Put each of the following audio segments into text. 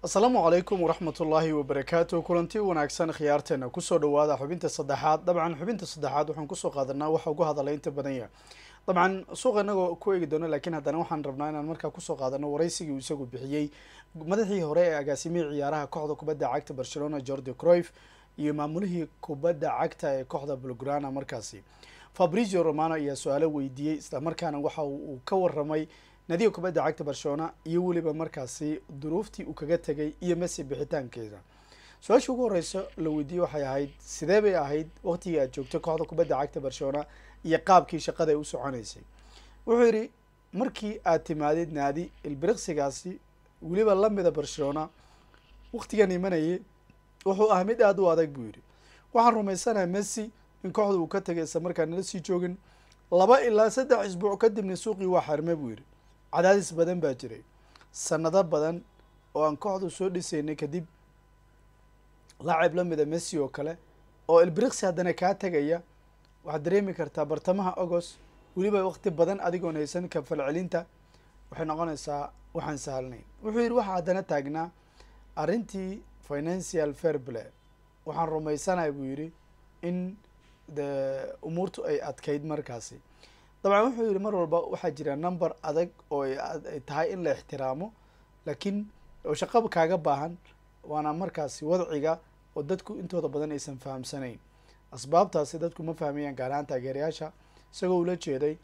asalaamu calaykum waraxmat ullaahi wabarakaatu kulanti wanaagsan khiyaarteena kusoo dhawaada xubinta saddexaad dabcan xubinta saddexaad waxaan kusoo qaadanaa waxa ugu hadalay inta badan yahay dabcan suuqa inagoo ku eegi doono lakiin haddana waxaan rabnaa inaan markaa kusoo qaadano waraysigii uu isagu bixiyey madaxii hore ee agaasimihii ciyaaraha kooxda kubadda cagta barcelona jordi croif iyo maamulihii kubadda cagta ee kooxda bulgrana markaasi fabrizio romano ayaa su-aalo weydiiyey islamarkaana waxa uu ka waramay nadiga kubadda cagta barcelona iyo weliba markaasi duruuftii uu kaga tegay iyo messi bixitaankeeda su-aasha ugu horeysa la weydiiyey waxay ahayd sidee bay ahayd waqtigii aad joogtay kooxda kubadda cagta barcelona iyo qaabkii shaqada ay u soconeysay wuxuu yidhi markii aad timaadid naadi ilbiriqsigaasi weliba lamida barcelona waqtigan imanayay wuxuu ah mid aada u adag buu yidhi waxaan rumaysanaha messi in kooxda uu ka tegay isla markaa nala sii joogin laba ilaa saddex isbuuc kadibna suuqii waa xarme buu yidhi cadaadis badan baa jiray sanado badan oo aan kooxdu soo dhisaynay kadib laacib lamida messi oo kale oo ilbiriqsi haddana kaa tegaya waxaad dareemi kartaa bartamaha agost weliba waqti badan adigoon haysan ka falcelinta waxay noqonaysaa waxaan sahalnayn wuxuu yidhi waxaa haddana taagnaa arrintii financial fairplay waxaan rumaysanahay buu yidhi in de umuurtu ay adkayd markaasi dabcan wuxuu yidhi mar walba waxaa jira number adag oo ay tahay in la ixtiraamo laakiin oo shaqaba kaaga baahan waana markaasi wadciga oo dadku intooda badan aysan fahamsanayn asbaabtaasi dadku ma fahmayaan gaar ahaan taageerayaasha isagoo ula jeeday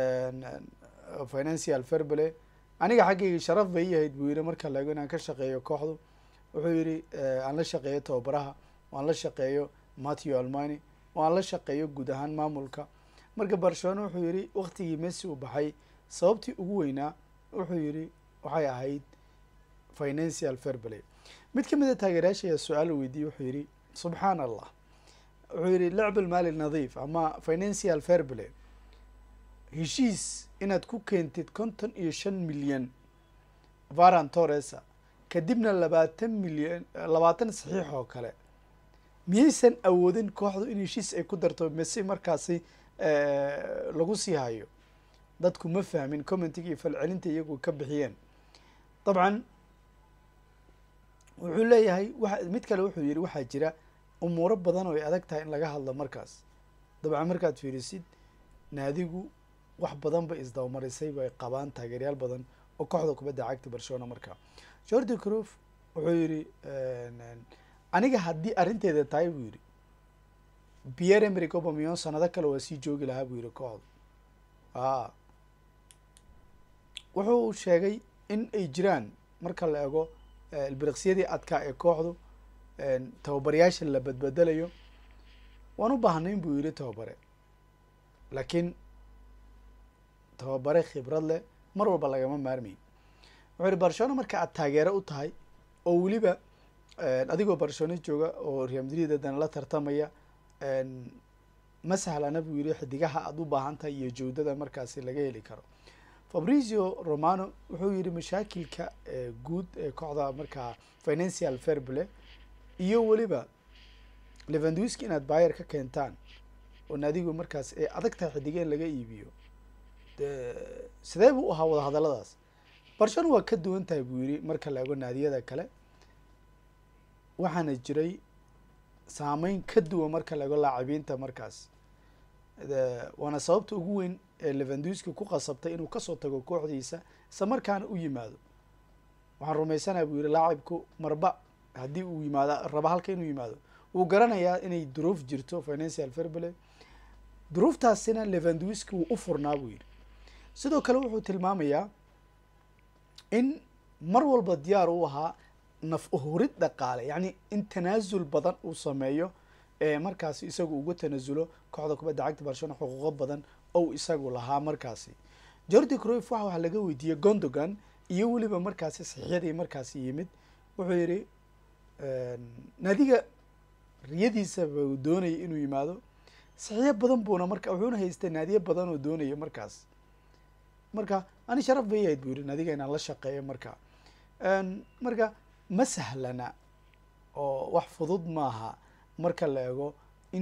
financial fairplay aniga xaggayga sharaf bay yahayd buu yidhi marka laego inaan ka shaqeeyo kooxdu wuxuu yidhi aan la shaqeeyo tababaraha waan la shaqeeyo matthew almani waan la shaqeeyo guud ahaan maamulka marka barcelona wuxuu yidhi waktigii messi uu baxay sababtii ugu weynaa wuxuu yidhi waxay ahayd financial fairplay mid ka mid a taageerayaasha ayaa su-aal weydiiyey wuxuu yidhi subxaan allah wuxuu yidhi lacb almaali nadiif ama financial fairplay heshiis inaad ku keentid konton iyo shan milyan varan torresa kadibna labaatan milyan labaatan saxiix oo kale miyaysan awoodin kooxdu in heshiis ay ku darto messi markaasi lagu sii hayo dadku ma fahmin commentiga iyo falcelinta iyagu ka bixiyeen dabcan wuxuu leeyahay wa mid kale wuxuu yihi waxaa jira umuuro badan oo ay adag tahay in laga hadlo markaas dabcan markaad fiirisid naadigu wax badan bay isdabamarisay bay qabaan taageeryaal badan oo kooxda kubadda cagta barcelona markaa jordi crof wuxuu yihi aniga haddii arrinteeda tahay buu yihi pierre emerick obamion sanado kale waa sii joogi lahaa buu yihi kooxdu a wuxuu sheegay in ay jiraan marka la ego ilbiriqsiyadii adkaa ee kooxdu tababarayaasha la badbedelayo waan u baahnayn buu yihi tababare laakiin tababare khibrad leh mar walba lagama maarmayn wuxuu yihi barcelona marka aad taageero u tahay oo weliba adigoo barcelona jooga oo real madrid haddana la tartamaya ma sahlana buu yihi xidigaha aada u baahan tahay iyo jawdada markaasi laga heli karo fabrizio romano wuxuu yihi mashaakilka guud ee kooxda markaa financial fairplay iyo weliba levanduski inaad bayer ka keentaan oo naadigu markaas ay adag tahay xidiga in laga iibiyo de sidee buu ahaa wadahadaladaas barcelona waa ka duwan tahay buu yihi marka la ego naadiyada kale waxaana jiray saameyn ka duwan marka laego laacibiinta markaas waana sababta ugu weyn ee levanduski ku qasabtay inuu kasoo tago kooxdiisa isla markaana u yimaado waxaan rumaysanaha buu yihi laacibku marba haddii uu yimaado raba halka inuu yimaado wuu garanayaa inay duruuf jirto financial fairplay duruuftaasina levanduski wuu u furnaa buu yihi sidoo kale wuxuu tilmaamayaa in mar walba diyaar u ahaa naf uhurid dhaqaale yacni in tanaasul badan uu sameeyo ee markaasi isagu uga tanasulo kooxda kubadda cagta barcelona xuquuqo badan ou isagu lahaa markaasi jordi croif waxa wax laga weydiiyey gondogan iyo weliba markaasi saxiixyadii markaasi yimid wuxuu yihi naadiga riyadiisaba uu doonayay inuu yimaado saxiixyo badan buuna marka wuxuuna haystay naadiyo badan oo doonaya markaas marka ani sharaf bay yahayd buu yihi naadiga inaan la shaqeeyo marka marka ma sahlana oo wax fudud maaha marka la ego in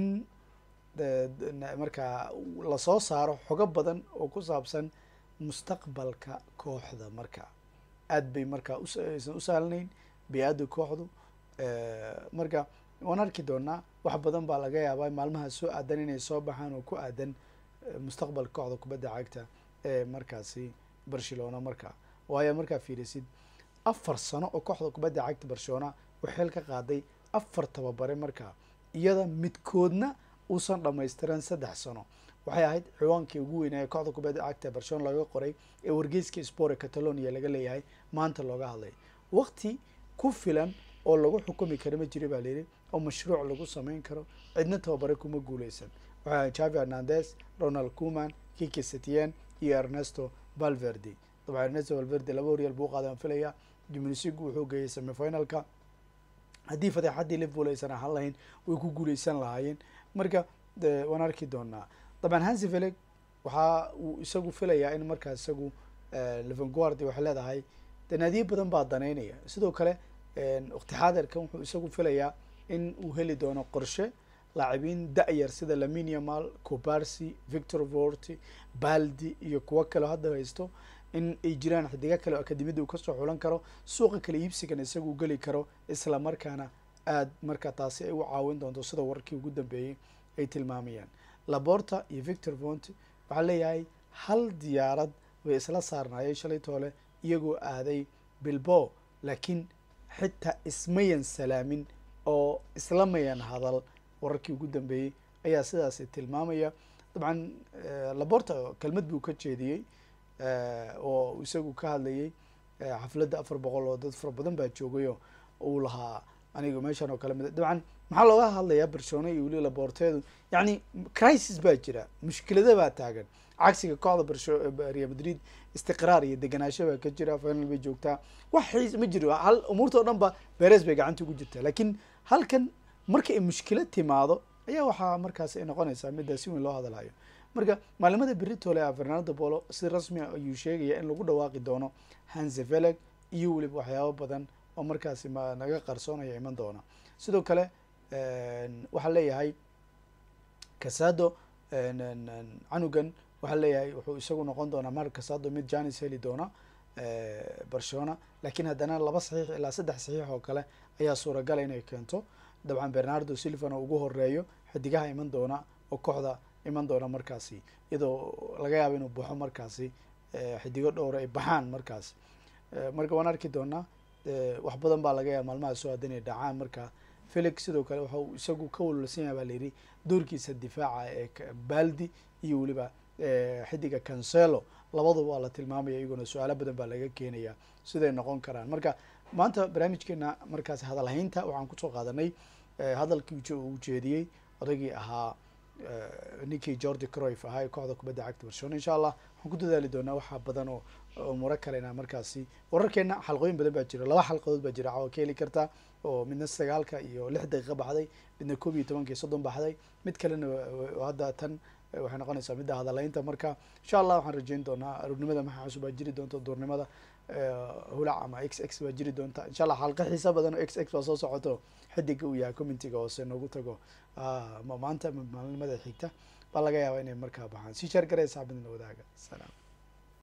markaa lasoo saaro xogo badan oo ku saabsan mustaqbalka kooxda marka aad bay markaa aysan u sahlanayn bi-aada kooxdu marka waan arki doonaa wax badan baa laga yaabaa maalmaha soo aadan inay soo baxaan oo ku aadan mustaqbalka kooxda kubadda cagta ee markaasi barcelona markaa waayo markaa fiirisid afar sano oo kooxda kubadda cagta barcelona waxeel ka qaaday afar tababare markaa iyada midkoodna uusan dhamaystiran saddex sano waxay ahayd ciwaankii ugu weynaa ee kooxda kubadda cagta barcelona laga qoray ee wargeyska spore catalonia laga leeyahay maanta looga hadlay waqti ku filan oo lagu xukumi karo ma jira baa layidhi oo mashruuc lagu sameyn karo cidna tababare kuma guuleysan waxay ahayd javi hernandez ronald cuman kiki setien iyo ernesto valverde dabcan ernesto valverde laba horyal buu qaadan filaya jimnisigu wuxuu geeyay semifinalka haddii fadeexaddii liverpool aysan ahaan lahayn way ku guuleysan lahaayeen marka waan arki doonaa dabcan hansi veleg waxa uu isagu filayaa in markaa isagu levenguardi waxay leedahay de naadiyo badan baa daneynaya sidoo kale waqti xaadirkan wuxuu isagu filayaa in uu heli doono qorshe laacibiin da-yar sida laminiamal cobarsi victor vorti baldi iyo kuwo kaleo hadda haysto in ay jiraan xidiga kale oo akademiyadda uu kasoo xulan karo suuqa kale iibsigan isagu geli karo isla markaana aad marka taasi ay u caawin doonto sida wararkii ugu dambeeyey ay tilmaamayaan laborta iyo victor vonti waxaa leeyahay hal diyaarad way isla saarnaayeen shalay toole iyagoo aaday bilbo laakiin xitaa ismayan salaamin oo isla mayan hadal wararkii ugu dambeeyey ayaa sidaasi tilmaamaya dabcan laborta kelmad buu ka jeediyey oo isagu ka hadlayay xafladda afar boqol oo dad fara badan baa joogayoo uu lahaa aniga meeshan oo kale mid dabcan maxaa looga hadlayaa barcelona iyo weli laborteedu yacni crisis baa jira mushkilada baa taagan cagsiga kooxda barso real madrid istiqraar iyo deganaansho baa ka jira final bay joogtaa wax xiis ma jiro hal umuurta o dhan ba beres bay gacanta ugu jirtaa laakiin halkan marka ay mushkilad timaado ayaa waxaa markaas ay noqonaysaa middaa si weyn loo hadalhayo marka maalimada beritole a fernando polo si rasmi a ayuu sheegaya in lagu dhawaaqi doono hanseveleg iyo weliba waxyaabo badan oo markaasi ma naga qarsoonaya iman doona sidoo kale waxaa leeyahay casado canugan waxaa leeyahay wuxuu isagu noqon doonaa mar casado mid janis heli doona barcelona lakiin haddana laba saxiix ilaa saddex saxiix oo kale ayaa suuragala inay keento dabcan bernardo silvana ugu horeeyo xidigaha iman doona oo kooxda iman doona markaasi iyadoo laga yaabo inuu baxo markaasi xidigo dhowra ay baxaan markaasi marka waan arki doonaa wax badan baa laga yaaba maalmaha soo aadan inay dhacaan marka felix sidoo kale waxa uu isagu ka walwalsan yahay baa layidhi doorkiisa difaaca ee baldi iyo weliba xidiga cancelo labaduba waa la tilmaamaya iyaguna su-aalo badan baa laga keenaya siday noqon karaan marka maanta barnaamijkeena markaasi hadalhaynta waxaan kusoo qaadanay hadalkii uu jeediyey odaygii ahaa ninkii jordi croif ahaa ee kooxda kubadda cagta barcelona insha allah waxaan ku dadaali doonaa waxaa badan oo umuro kalena markaasi wararkeena xalqooyin badan baa jira laba xalqadood baa jira caawa ka heli kartaa oo midna sagaalka iyo lix daqiiqa baxday midna koob iyo tobanka iyo soddon baxday mid kalena hadda tan waxay noqonaysaa midda hadalaynta marka insha allah waxaan rajeyn doonaa aroornimada maxa cusub baa jiri doonta duurnimada hulac ama x x baa jiri doonta insha allah xalqa xiisa badan oo x x baa soo socoto xidiga uu yahay commentiga hoose noogu tago maanta maalinimada xigta baa laga yaabaa inay markaa baxaan si sheer garaysa xabadina wadaaga salaam